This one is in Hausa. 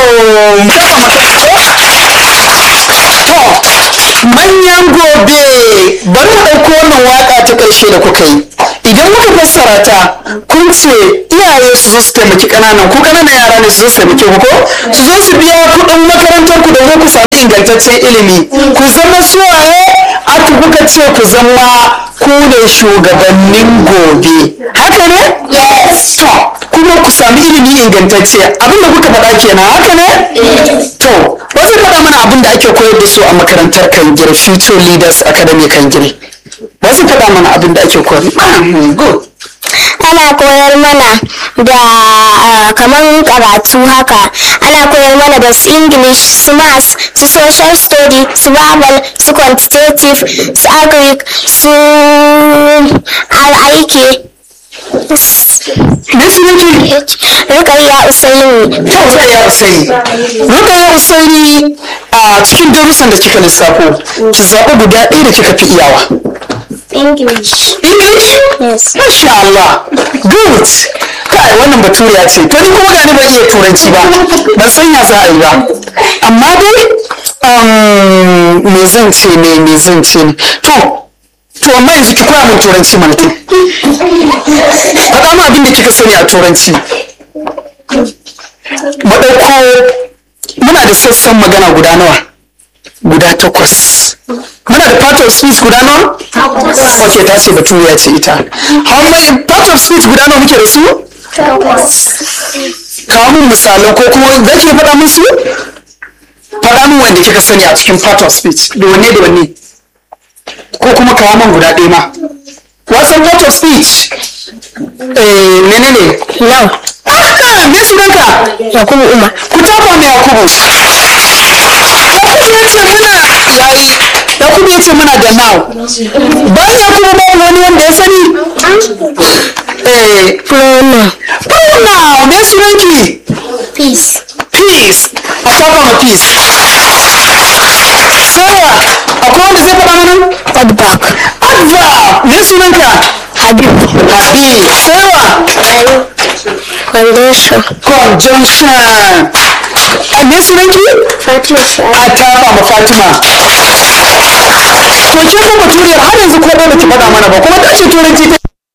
to manyan gobe bari mu ɗauko wannan waka ta ƙarshe da kuka yi idan muka fassara ta kun ce iyaye su zo su taimaki ƙananan ku ƙananan yara ne su zo su taimake ku ko su zo su biya kuɗin makarantar ku domin ku samu ingantaccen ilimi ku zama suwaye aka kuka ce ku zama ku ne shugabannin gobe haka ne yes to kuma ku sami ilimi ingantacce abinda kuka faɗa kenan haka ne to wasu faɗa mana abin da ake koyar da su a makarantar kangire future leaders academy kangire wasu faɗa mana abin da ake koyar good ana koyar mana da ah, kamar karatu haka ana koyar mana da su english su maths su social study su babal su quantitative su agric su aiki me sunanki rukayya usaini Rukayya Usaini. Rukayya Usaini a cikin darussan da kika lissafo, ki zaɓi guda ɗaya da kika fi iyawa. english English? yes Masha Allah. Good. Kai wannan baturiya ce. To ni kuma gani ban iya turanci ba. Ban san ya za a yi ba. Amma dai um, me zan ce ne me zan ce ne. To to amma yanzu ki koya min turanci mana to. Faɗa min abin da kika sani a turanci. Mu ɗauko muna da sassan magana guda nawa? Guda takwas. Muna da part of speech guda nawa? Ok, ta ce baturiya ce ita. How many part of speech guda nawa muke da su? Kawo min misalai ko kuma za ki faɗa min su? Faɗa min wanda kika sani a cikin part of speech. Da wanne da wanne? Ko kuma kawo min guda ɗaya ma. Wasan part of speech? Eh, menene? now Ah, me sunanka? yakubu umar Ku tafa mai Yakubu. Yakubu ya ce muna yayi. Yakubu ya ce muna da now. Bayan Yakubu ba wani wanda ya sani? Eh, pronoun pronoun me sunanki? peace Peace. A tafa ma peace. Sarah, akwai wanda zai faɗa mana? adback Adva, me sunanka? habib Habib. Sarah, foundation conjunction. A me sunanki? fatima a tafa ma Fatima. To kin ga baturiyar har yanzu ko ba ki faɗa mana ba kuma ta ce turanci ta